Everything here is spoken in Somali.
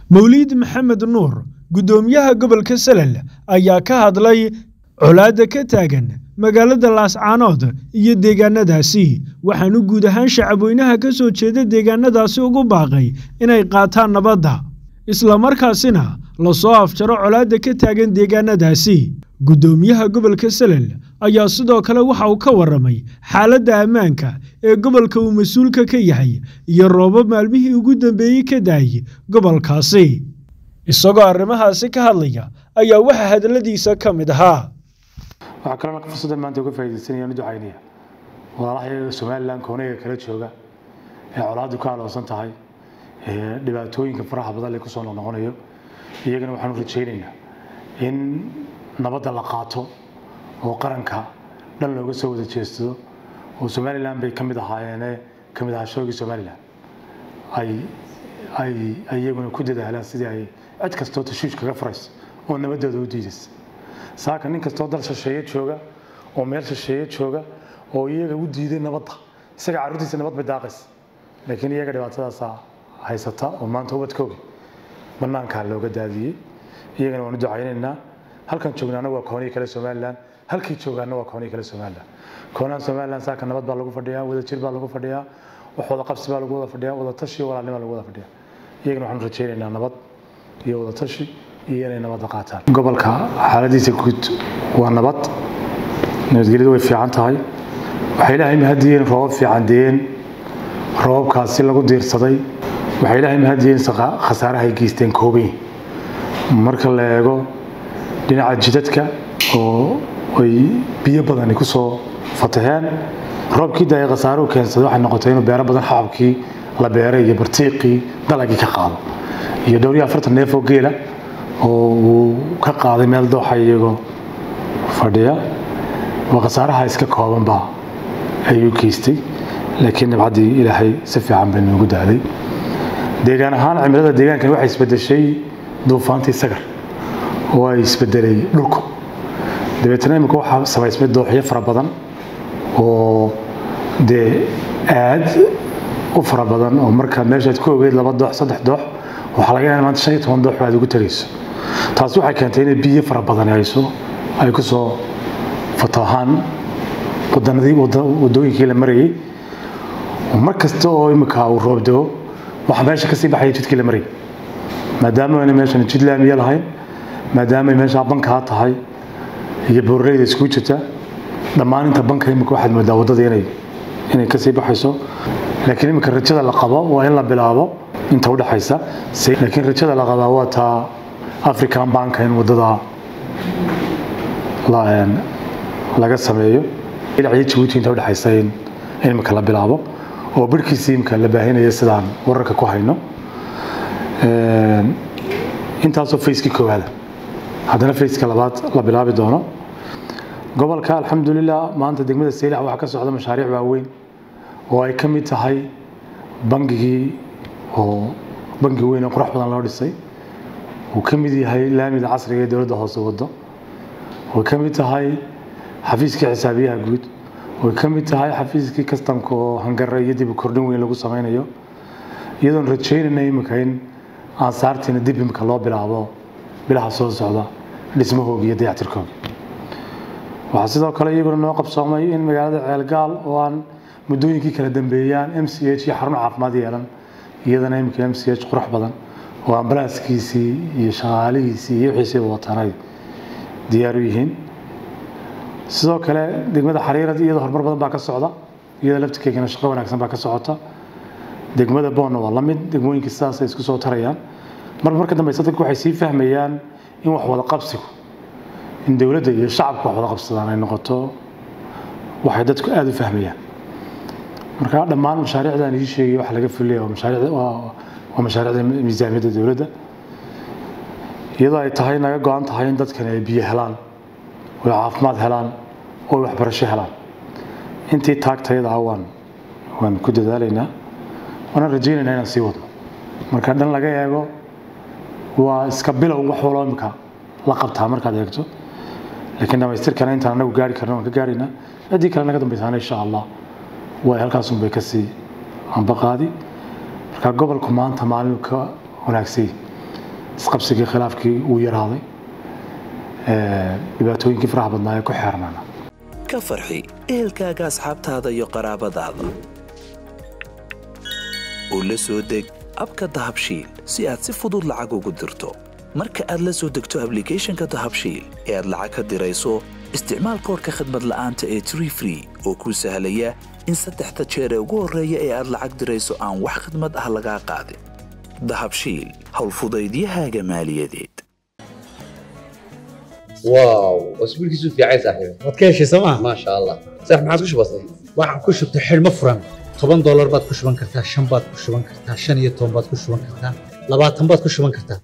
mawliid maxamed nuur guddoomiyaha gobolka salel ayaa ka hadlay colaadda ka taagan magaalada laascaanood iyo deegaanadaasi waxaanu guud ahaan shacabweynaha ka soo jeeda deegaanadaasi ugu baaqay inay qaataan nabadda islamarkaasina lasoo afjaro colaadda ka taagan deegaanadaasi guddoomiyaha gobolka salel ayaa sidoo kale waxa uu ka warramay xaaladda ammaanka ee gobolka uu mas-uulka ka yahay iyo roobab maalmihii ugu dambeeyey ka daayay gobolkaasi isagoo arrimahaasi ka hadlaya ayaa waxaa hadalladiisa ka mid ahaa waxaa kaloo fursaddan maanta uga faaidaysanaya u ducaynaya walaalaha somalilan koonayga kala jooga ee colaaddu ka aloosan tahay ee dhibaatooyinka faraha badan le kusoo noqnoqonayo iyagana waxaanu rajaynaynaa in nabadda la qaato oo qaranka dhan looga soo wada jeedsado oo somalilan bay ka mid ahaayeene ka mid ahaa shoogii somalilan ay ay iyaguna ku dadaalaan sidii ay cid kastoo tashuush kaga furayso oo nabaddooda u diidaysa saaka nin kastoo dal shisheeye jooga oo meel shisheeye jooga oo iyaga u diiday nabadda isaga carruurtiisa nabad bay daaqaysa laakiin iyaga dhibaatadaasaa haysata oo maanta ubadkooga bannaankaa looga daadiyey iyagana waanu ducaynaynaa halkan joognaana waa koonihii kale somalilan halkii joogaana waa koonihii kale somalilan koonaha somalilan saaka nabad baa lagu fadhiyaa wadajir baa lagu fadhiyaa wax wada qabsi baa lagu wada fadhiyaa wada tashi iyo walaalnimo lagu wada fadhiyaa iyagana waxaanu rajaynaynaa nabad iyo wada tashi iyo inay nabadda qaataan gobolka xaaladiisa guud waa nabad nabadgelyadu way fiican tahay waxay ilaahay mahadiyeen roobab fiican deen roobabkaasi lagu diirsaday waxay ilaahay mahadiyeen khasaarahay geysteen koobay marka la eego dhinaca jidadka oo ay biyo badani ku soo fataheen roobkii daaya khasaaruhu keensaday waxay noqotay inuu beero badan xababkii la beeray iyo bartiiqii dalagii ka qaado iyo dhowr iyo afartan neef oo geela oo uu ka qaaday meel dooxa iyagoo fadhiya waa khasaaraha iska koobanba ayuu geystay laakiin nabcaddii ilaahay si fiican bay noogu daaday deegaan ahaan cimilada deegaankan waxay isbedeshay duufaantii sagar oo ay isbedelay dhulku dabeetana imika waxaa samaysmay dooxyo fara badan oo dee aad u fara badan oo marka meeshaad ku ogeyd laba doox saddex doox waxaa laga yaaba maanta shan iyo toban doox aad ugu tegayso taasi waxay keentay inay biyo fara badan hayso ay ku soo fatahaan wadanadii wadooyinkii la marayay mar kasta oo imika uu roob dego waxaa meesha kasii baxaya jidkii la marayay maadaama ayna meeshan jid laamiya lahayn maadaama ay meeshaa bankaa tahay iyo boorleyda iskugu jirta dhammaan inta banka imika waxaad moodaa waddada inay inay kasii baxayso laakiin imika rajada la qabo waa in la bilaabo inta udhexaysa laakiin rajada la qabaa waa taa african banka in waddada laga sameeyo ilacyo jabuuti inta udhexaysa in imika la bilaabo oo barhkiisii imika la baahinayo sidaan wararka ku hayno intaasoo fayskii koowaada haddana fayska labaad la bilaabi doono gobolka alxamdulilah maanta degmada saylac waxaa ka socda mashaariic waaweyn oo ay ka mid tahay bangigii oo bangi weyn oo qurux badan loo dhisay uu ka mid yahay laamida casriga ee dowladda hoose waddo way ka mid tahay xafiiskii xisaabiyaha guud way ka mid tahay xafiiskii kastamka oo hangare iyo dib u kordhin weyn lagu sameynayo iyadoon rajaynayna imika in aansaartiina dib imika loo bilaabo bilaha soo socda dhismahooga iyo dayactirkooga waxaa sidoo kale iyaguna noo qabsoomay in magaalada ceelgaal oo aan muddooyinkii kala dambeeyaan m c h iyo xarun caafimaad yeelan iyadana imika m c h qurux badan oo ambalaaskiisii iyo shaqaalihiisii iyo wixiisiiba watanay diyaar u yihiin sidoo kale degmada xariirad iyada horumar badan baa ka socda iyada laftirkeegana shaqo wanaagsan baa ka socota degmada boonna waa la mid degmooyinkii sidaasay isku soo tarayaan mar marka dambeysa dadku waxay sii fahmayaan in wax wada qabsigu in dowladda iyo shacabku wax wada qabsadaan ay noqoto waxay dadku aada u fahmayaan marka dhammaan mashaariicdan ii sheegay waxa laga fulaya waa mashaariic waa mashaariicda miisaamiyadda dowladda iyadoo ay tahay naga go-an tahay in dadkani ay biyo helaan oy caafimaad helaan oo waxbarasho helaan intii taagtayada ah waan waan ku dadaalaynaa waana rajaynaynaa inaan sii wadno marka dhan laga eego waa iska bilow wax waloo imika la qabtaa markaad eegto laakiin dhamaystirkana intaan anagu gaari karno waan ka gaaraynaa ciddii kale naga dambaysaana insha allah way halkaasun bay kasii ambaqaadi marka gobolku maanta maalin ka wanaagsay isqabsigii khilaafkii uu yaraaday dhibaatooyinkii faraha badnaa ee ku xeernana ka farxi ehelkaaga asxaabtaada iyo qaraabadaada oo la soo deg abka dahabshiil si aad si fudud lacag ugu dirto marka aad la soo degto ablicathonka dahabshiil ee aad lacag ka dirayso isticmaal koorka khadmad la'aanta ee tree free oo kuu sahlaya in saddexda jeer ee ugu horreeya ee aad lacag dirayso aan wax khadmad ah lagaa qaadin dahabshiil howlfudaydiyahaaga maaliyadeed واو اسبوعك في عايز صاحبي waad ka heshay sooma ما شاء الله صح ما عاد وش بصير waxaan ku shubtay xidhmo furan toban doolar baad ku shuban kartaa shan baad ku shuban kartaa shan iyo toban baad ku shuban kartaa labaatan baad ku shuban kartaa